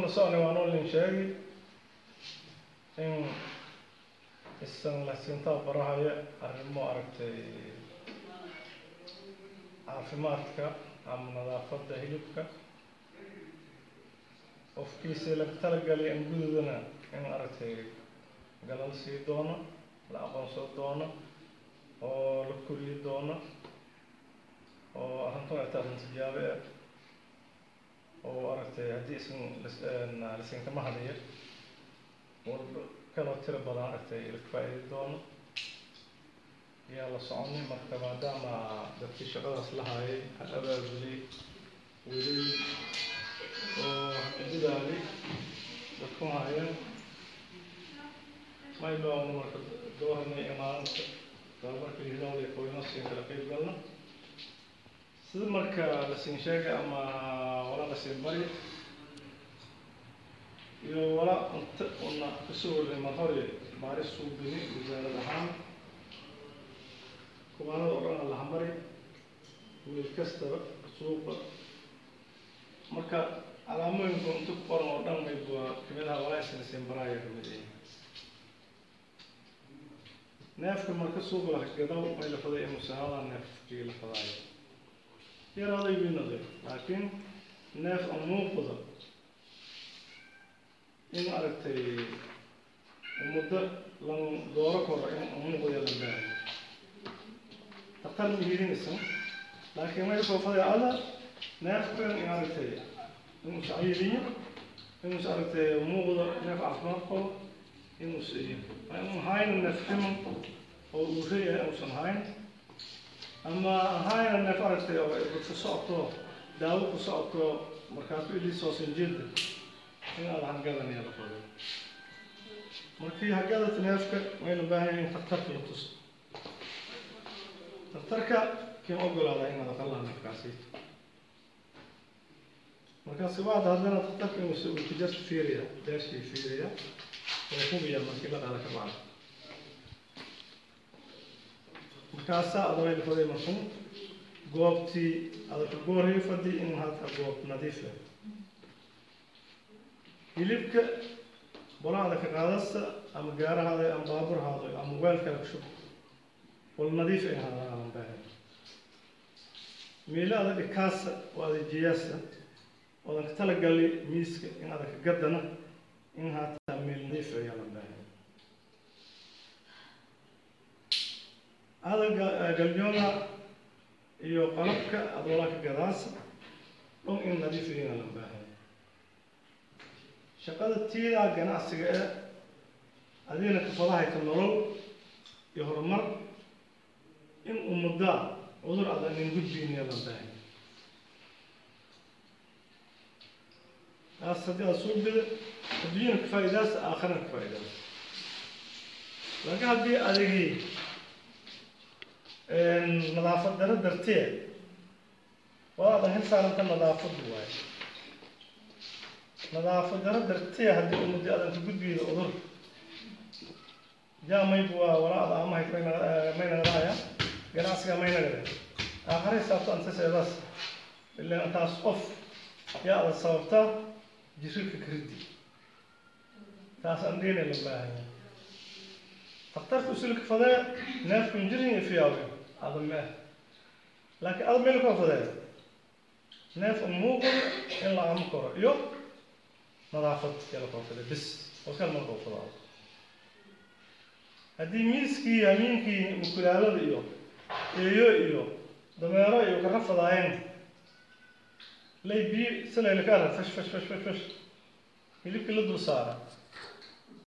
la socnay waan oo lin sheegi in isan lasintaa barahaya arrimo aragtay caafimaadka ama nadaafadda hilibka qofkiisii laga talagalay in gududana in aragtay galal sii doono la aqoonsan doono oo la koriyi doono oo arrintan ay tahay tijaabe ah oo aragtay haddii isan lasinkama hadiya walba kaloo tiro badan aragtay la faa'iidi doono yaa la soconay marka maadaama dadkii shaqadaas la haayay ha abaabulay weli oo hadidaali dadku haayeen mayloona marka dooranay imaalinta tababarka hidaawda qoyno siin kala qayb galno sida marka la siin sheegay ama wala la siin bari iyo wala unta una kasoo warnay mar hore baaris suubini wasaarad ahaan kubaanada oo dhan la hamari wiil kastaba suuqa marka calaamooyinka inta ku qoran oo dhan mayb waa kamid aha walaasina siin baraaya kamid yihiin neefka marka suuqa la gadaw may la faday inuu sanada neefkii la fadaayo yaraaday winaday laakiin neef aan muuqda in aragtay muddo lan dooro koro in muuqda lan baahay daktar mihirinaysan laakiin may soo faday ada neefkan in aragtay inuu saciidiyo inuu aragtay muuqda neef caafimaad qabo inuu siiyo inuu hayna neef ximan oo uu reeyahay uusan hayn ama hayna neef aragtay oo ku socoto daawo ku socoto markaas ilii soosan jeeda in aad hangadanaya la fado markii hagadata neefka wayna baahan in daktarka la tuso daktarka kiin ogolaada inaad aqalaha neefkaasi markaasi waad haddana daktarka inuu uu tijarta fiiriya beershii fiiriya oo hubiya markii la qaada ka bacda markaasaa adaway la faday markuu goobtii adaka goorhii fadhi in hata goob nadiif ah hilibka bolaada ka qaadasta ama gaarahaada ama baaburhaada ama weelkala ku shub wal nadiif ay haadaan baahan meelo adag dhikaasa oo adajiyaasa oodan ka talagali miiska in adag ka gadana in haataa meel nadiif ayaa la baahan adaga galyoona iyo qalabka adoola ka gadaasa dhon in nadiif ayaa la baahan shaqada tiidaa ganacsiga ee adigana kafadahayta nolol iyo horumar in ummaddaa cudur adanin gudbiinaya la baahay taas haddii aada soo bida adduunyana ka faa'idaas aakhirana ka faa'idaas laakiin haddii adigii nadaafad daro dartee waa adan hil saaranta nadaafadu waaye nadaafad daro dartee haddii ummadii adan ka gudbiyda cudur jaamaybu waa walaada amahay maynagadaaya ganacsiga maynagada aakhare saabto antaseedaas ilaan taas qof yaa ada sababtaa jirika karidi taas andheena la baahanya daktarka usulka fadee neefku injirin iyo fiyaawe ada mee laakiin ada meel koo fadee neef muuqda in la amo karo iyo nadaafad yala koo fadee bis wakal markoo fadaa haddii miiskii hamiinkii mukulaalada iyo eeyo iyo dameero iyo kara fadaayeen lay biyo silayla ka arag fash fash fash fash fash hilibkii la dul saara